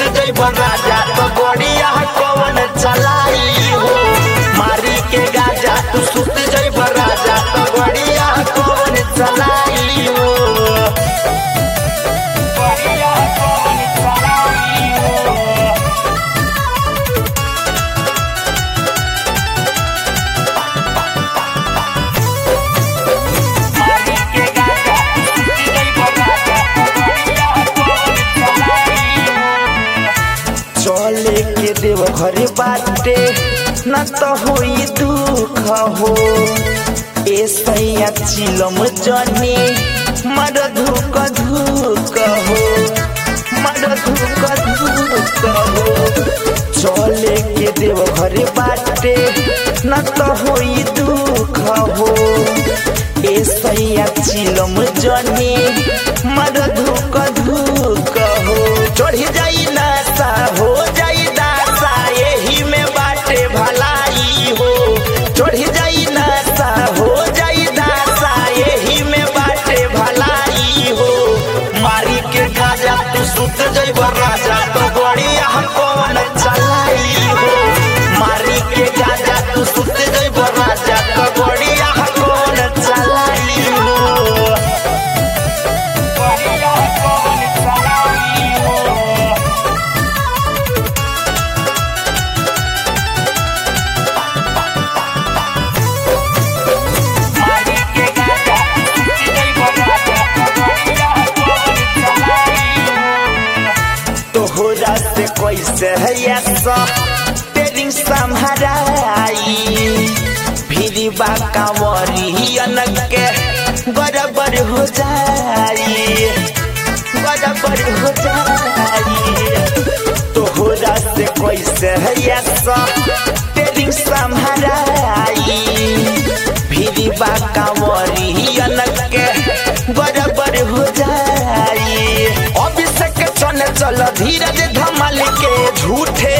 जइब राजा तो गड़िया कवन चलाई हो मारी के गाजा तू सुत जइब राजा तो गड़िया कवन चलाई हो गड़िया कवन चलाई हो मारी के गाजा तू सुत जइब राजा तो गड़िया कवन चलाई हो चले के देव घर बाटे न तो होई दुख हो ए सैया चिलम जने मर धुक धुक हो मर धुक धुक हो चले के देव घर बाटे न तो होई दुख हो ए सैया चिलम जने मर धुक धुक हो चढ़ी जाई नशा हो जाई दासा यही में बाटे भलाई हो चढ़ी जाई नशा हो जाई दासा यही में बाटे भलाई हो मारी के गाजा तू सुत जइब राजा तो गड़िया कौन चलाई हो मारी के गाजा तू सुत जइब राजा तो गड़िया कौन चलाई हो गड़िया कौन चलाई हो मारी के गाजा तू सुत जइब राजा तो गड़िया कौन चलाई हो तोहरा से कैसे है ऐसा तेरी संहराई फिरी बा कांवरियन के बराबर हो जाई बराबर हो जाई तोहरा से कैसे है ऐसा तेरी संहराई फिरी बा कांवरियन के बराबर हो जाई अभिषेक चल चल धीरज धमाल के झूठे